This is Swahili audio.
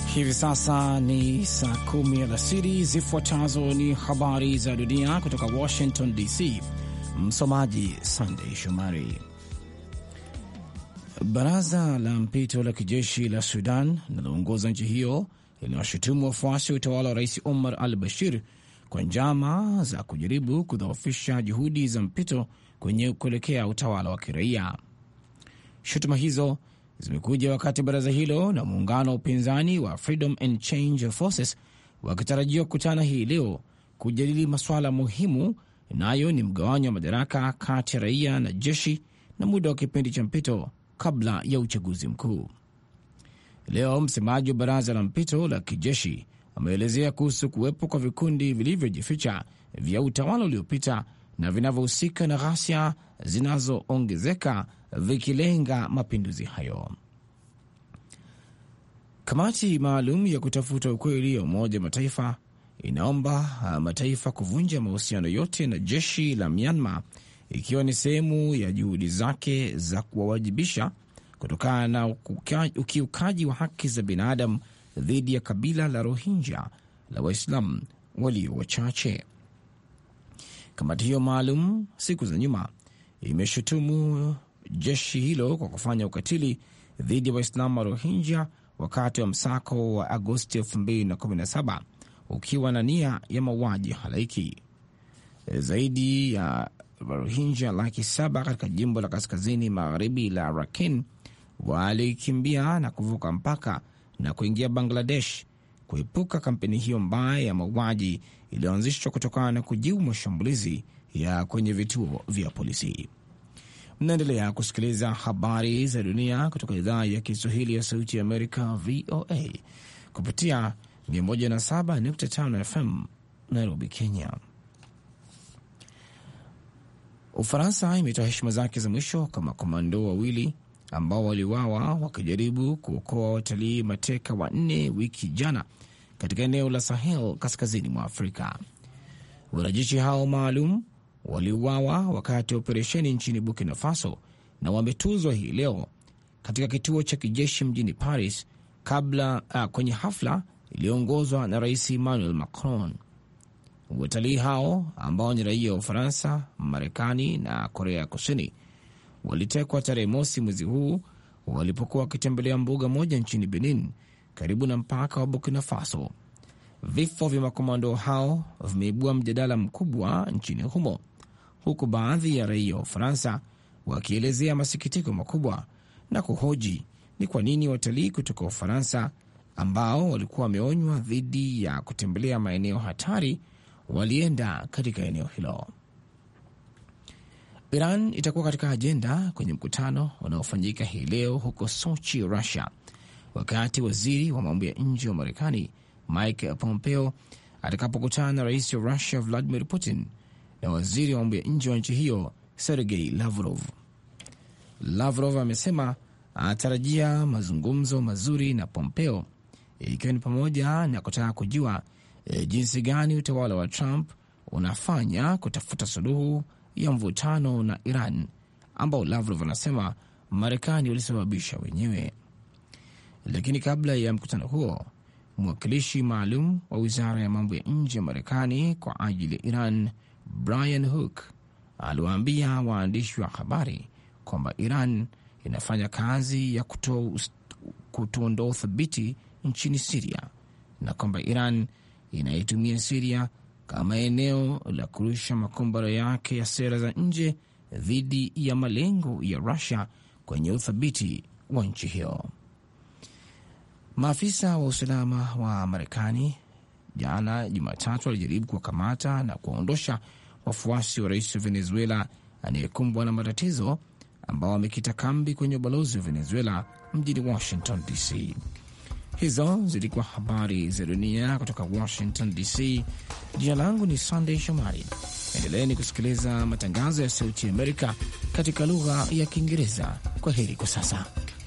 Hivi sasa ni saa kumi alasiri. Zifuatazo ni habari za dunia kutoka Washington DC. Msomaji Sandey Shomari. Baraza la mpito la kijeshi la Sudan linaloongoza nchi hiyo linawashutumu wafuasi wa utawala wa rais Omar al Bashir kwa njama za kujaribu kudhoofisha juhudi za mpito kwenye kuelekea utawala wa kiraia. Shutuma hizo zimekuja wakati baraza hilo na muungano wa upinzani wa Freedom and Change Forces wakitarajiwa kukutana hii leo kujadili masuala muhimu, nayo ni mgawanyo wa madaraka kati ya raia na jeshi na muda wa kipindi cha mpito kabla ya uchaguzi mkuu. Leo msemaji wa baraza la mpito la kijeshi ameelezea kuhusu kuwepo kwa vikundi vilivyojificha vya utawala uliopita na vinavyohusika na ghasia zinazoongezeka vikilenga mapinduzi hayo. Kamati maalum ya kutafuta ukweli ya Umoja wa Mataifa inaomba mataifa kuvunja mahusiano yote na jeshi la Myanmar ikiwa ni sehemu ya juhudi zake za kuwawajibisha kutokana na ukiukaji wa haki za binadamu dhidi ya kabila la Rohingya la Waislamu walio wachache. Kamati hiyo maalum siku za nyuma imeshutumu jeshi hilo kwa kufanya ukatili dhidi ya Waislamu wa Rohingya wakati wa msako wa Agosti 2017 ukiwa na nia ya mauaji halaiki. Zaidi ya Rohingya laki saba katika jimbo la kaskazini magharibi la Rakhine walikimbia na kuvuka mpaka na kuingia Bangladesh kuepuka kampeni hiyo mbaya ya mauaji iliyoanzishwa kutokana na kujibu mashambulizi ya kwenye vituo vya polisi. Mnaendelea kusikiliza habari za dunia kutoka idhaa ya Kiswahili ya Sauti ya Amerika, VOA, kupitia 107.5 FM Nairobi, Kenya. Ufaransa imetoa heshima zake za mwisho kwa makomando wawili ambao waliuawa wakijaribu kuokoa watalii mateka wanne wiki jana katika eneo la Sahel kaskazini mwa Afrika. Wanajeshi hao maalum waliuawa wakati wa operesheni nchini Burkina Faso na wametuzwa hii leo katika kituo cha kijeshi mjini Paris kabla uh, kwenye hafla iliyoongozwa na Rais Emmanuel Macron. Watalii hao ambao ni raia wa Ufaransa, Marekani na Korea Kusini walitekwa tarehe mosi mwezi huu walipokuwa wakitembelea mbuga moja nchini Benin karibu na mpaka wa Burkina Faso. Vifo vya makomando hao vimeibua mjadala mkubwa nchini humo, huku baadhi ya raia wa Ufaransa wakielezea masikitiko makubwa na kuhoji ni kwa nini watalii kutoka Ufaransa ambao walikuwa wameonywa dhidi ya kutembelea maeneo hatari walienda katika eneo hilo. Iran itakuwa katika ajenda kwenye mkutano unaofanyika hii leo huko Sochi, Russia, wakati waziri wa mambo ya nje wa Marekani Mike Pompeo atakapokutana na rais wa Russia Vladimir Putin na waziri wa mambo ya nje wa nchi hiyo Sergei Lavrov. Lavrov amesema anatarajia mazungumzo mazuri na Pompeo, ikiwa ni pamoja na kutaka kujua e, jinsi gani utawala wa Trump unafanya kutafuta suluhu ya mvutano na Iran ambao Lavrov anasema Marekani walisababisha wenyewe. Lakini kabla ya mkutano huo, mwakilishi maalum wa wizara ya mambo ya nje ya Marekani kwa ajili ya Iran Brian Hook aliwaambia waandishi wa habari kwamba Iran inafanya kazi ya kutoondoa uthabiti nchini Siria na kwamba Iran inaitumia Siria kama eneo la kurusha makombora yake ya sera za nje dhidi ya malengo ya Rusia kwenye uthabiti wa nchi hiyo. Maafisa wa usalama wa Marekani jana Jumatatu walijaribu kuwakamata na kuwaondosha wafuasi wa rais wa Venezuela anayekumbwa na matatizo ambao wamekita kambi kwenye ubalozi wa Venezuela mjini Washington DC. Hizo zilikuwa habari za dunia kutoka Washington DC. Jina langu ni Sandey Shomari. Endeleeni kusikiliza matangazo ya Sauti ya Amerika katika lugha ya Kiingereza. Kwa heri kwa sasa.